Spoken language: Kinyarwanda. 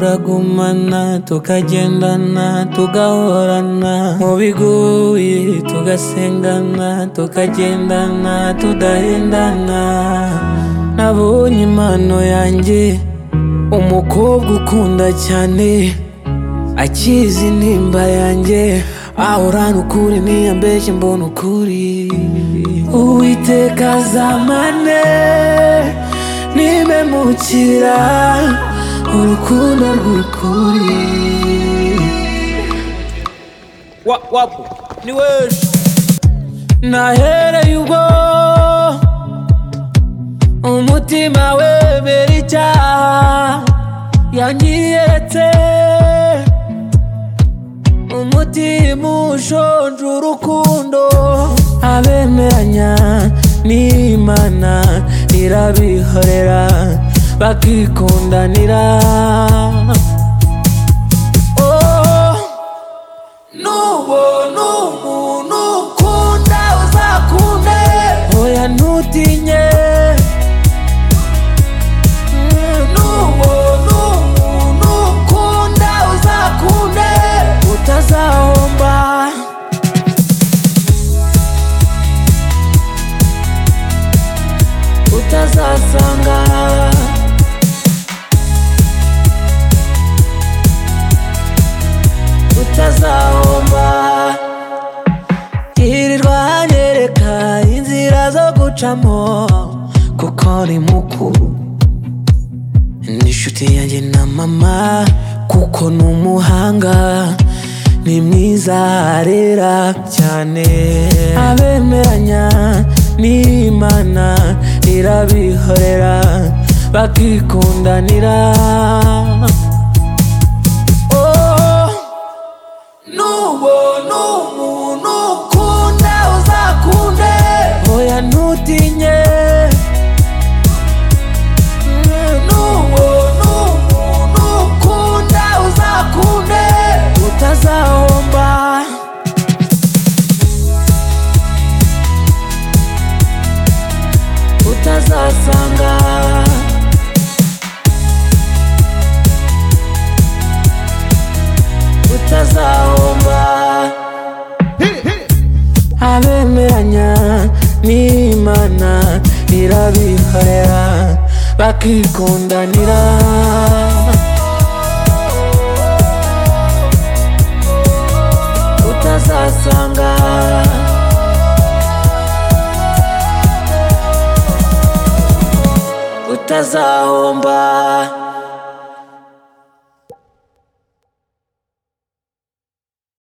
twagumana tukagendana tugahorana mu biguye tugasengana tukagendana tudahendana nabonye impano yanjye umukobwa ukunda cyane akizi intimba yanjye ahorana ukuri ntiyambeshye mbona ukuri uwiteka azamane nimemukira urukundo rw'ukuri Wa- wapo ni wewe nahereye ubwo umutima wemera icyaha yanyiyeretse umutima ushonje urukundo abemeranya n'imana irabihorera bakikundanira oh. Nubona umuntu ukunda uzakunde Oya ntutinye Mm, nubona umuntu ukunda uzakunde Utazahomba Utazasanga utazahomba Yirirwa anyereka inzira zo gucamo Kuko ni mukuru N'inshuti yanjye na mama Kuko ni umuhanga Ni mwiza arera cyane Abemeranya n'Imana Irabihorera bakikundanira Oh Nubona umuntu ukunda uzakunde Oya ntutinye Mm, Nubona umuntu ukunda uzakunde Utazahomba Utazasanga Utazahomba abemeranya n'imana irabihorera bakikundanira utazasanga utazahomba